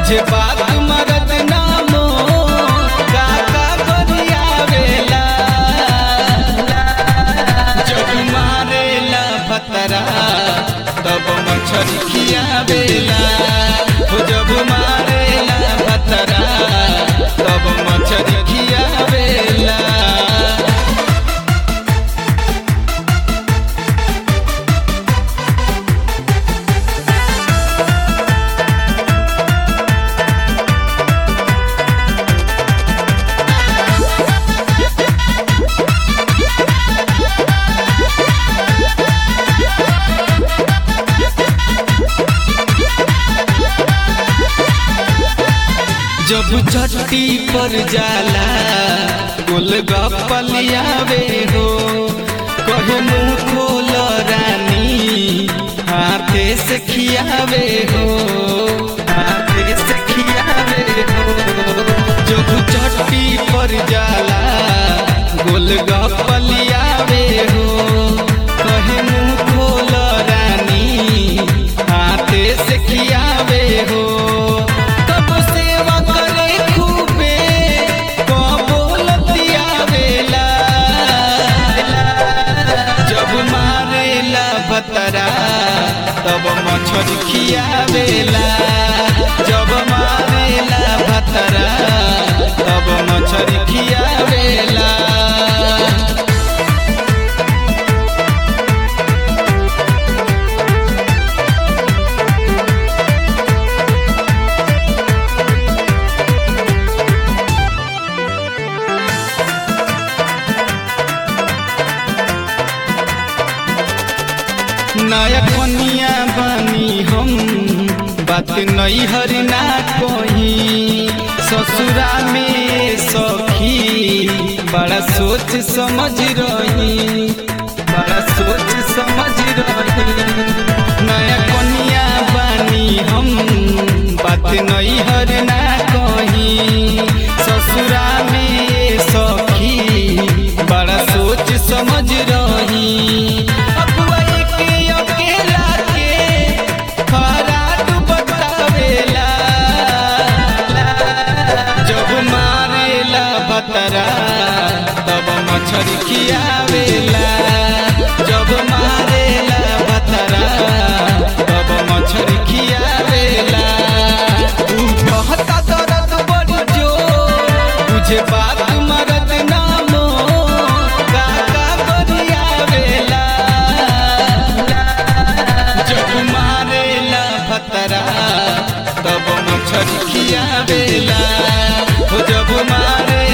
बुझे बात मरद नामो काका गोरियावेला जब मारेला भतरा तब मछरी खियावेला हो जब मारेला भतरा तब मछरी खियावेला जब छठी पर जाला गोलगप्पलियावे हो कहे मुंह खोल रानी हाथे से खियावे हो हाथे से खियावे हो जब छठी पर जाला गोलगप्पलियावे हो कहे मुंह खोल रानी हाथे से खियावे हो तब सेवा करे खूबे कबोलतिया वेला जब मारेला बतरा तब मछरी खियावेला जब मारेला बतरा तब मछरी खियावेला नया कनिया बानी हम बात नहीं हरी ना कही ससुरा में सखी बड़ा सोच समझ रही बड़ा सोच समझ रही नया कनिया बानी हम बात नहीं हर ना कही ससुरा में सखी बड़ा सोच समझ रही अगुवाई के अकेला के खराट बतावेला जब मारेला बतरा तब मछरी खियावेला जब मारेला बतरा तब मछरी खियावेला तू कहता दर्द बड़ी जोर तुझे बात मरद नामो काका गोरियावेला जब मारेला भतरा तब मछरी खियावेला हो जब मारे